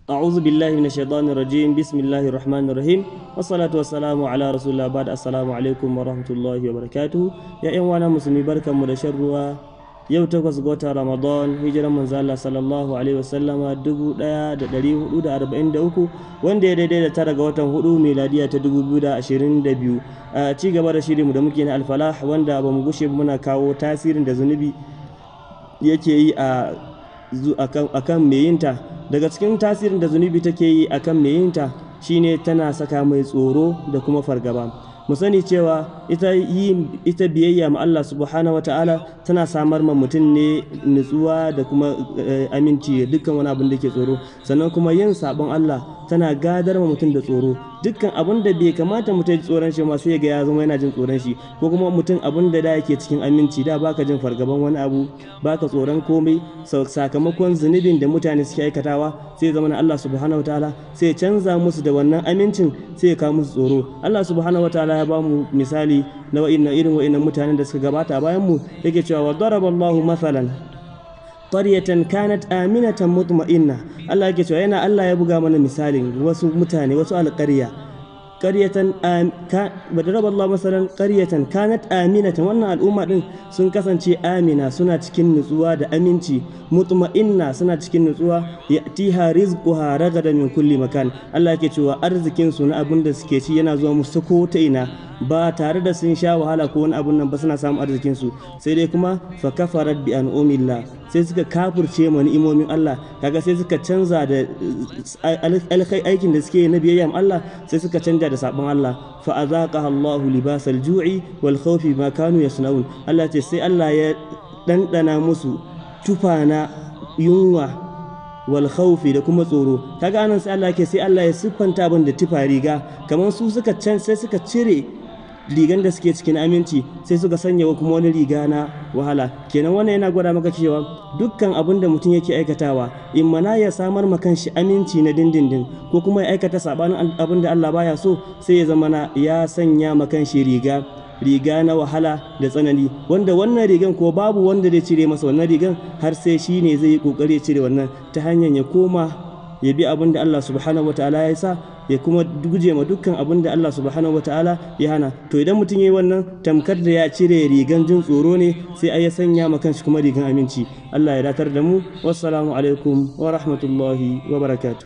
أعوذ بالله من الشيطان الرجيم بسم الله الرحمن الرحيم والصلاة والسلام على رسول الله بعد السلام عليكم ورحمة الله وبركاته يا إخوانا مسلمي بركة مدشروا yau takwas ga watan ramadan hijiran manzo Allah sallallahu alaihi wasallama dubu daya da dari hudu da arba'in da uku wanda ya daidai da tara ga watan hudu miladiya ta dubu biyu da ashirin da biyu a ci gaba da shirinmu da muke na alfalah wanda ba mu gushe muna kawo tasirin da zunubi yake yi a akan meyinta daga cikin tasirin da zunubi take yi akan meyinta shine tana saka mai tsoro da kuma fargaba mu sani cewa ita yi ita biyayya ma Allah subhanahu ta'ala tana samar ma mutum ne nutsuwa da kuma aminci dukkan wani abin da ke tsoro sannan kuma yin sabon Allah tana gadar ma mutum da tsoro dukkan abin da bai kamata mutum ji tsoron shi ma sai ga ya zama yana jin tsoron shi ko kuma mutum abin da da yake cikin aminci da baka jin fargaban wani abu baka tsoron komai sakamakon zunubin da mutane suke aikatawa sai zama na Allah subhanahu ta'ala sai canza musu da wannan amincin sai ya kawo musu tsoro Allah subhanahu ta'ala ya ba mu misali na wa'innan irin wa'innan mutanen da suka gabata a bayan mu yake cewa wa daraballahu mathalan qaryatan kanat aminatan mutma'inna Allah yake cewa yana Allah ya buga mana misalin wasu mutane wasu alƙarya qaryatan badaraba Allah masalan qaryatan kanat aminatan wannan al'umma din sun kasance amina suna cikin nutsuwa da aminci mutma'inna suna cikin nutsuwa yatiha rizquha ragada min kulli makan Allah yake cewa arzikin su na abin da suke ci yana zuwa musu ko ta ina ba tare da sun sha wahala ko wani abun nan ba suna samun arzikin su sai dai kuma fa kafarat bi an'umillah sai suka kafurce ma ni'imomin Allah kaga sai suka canza da alkai aikin da suke na biyayya Allah sai suka canja da sabon Allah fa azaqaha Allah libasal ju'i wal khawfi ma kanu yasnaun Allah ce sai Allah ya dandana musu tufana yunwa wal khawfi da kuma tsoro kaga anan sai Allah ke sai Allah ya siffanta abin da tufa riga kamar su suka can sai suka cire rigan da suke cikin aminci sai suka sanya kuma wani riga na wahala kenan wannan yana gwada maka cewa dukkan abin da mutum yake aikatawa in mana ya samar ma kanshi aminci na dindindin ko kuma ya aikata sabanin abin da Allah baya so sai ya zama na ya sanya ma kanshi riga riga na wahala da tsanani wanda wannan rigan ko babu wanda zai cire masa wannan rigan har sai shi ne zai yi kokari ya cire wannan ta hanyar ya koma ya bi abin da Allah subhanahu wataala ya sa ya kuma guje ma dukkan abin da Allah subhanahu wataala ya hana to idan mutum yayi wannan tamkar da ya cire rigan jin tsoro ne sai ai ya sanya ma kanshi kuma rigan aminci Allah ya datar da mu wassalamu alaikum wa rahmatullahi wa barakatuh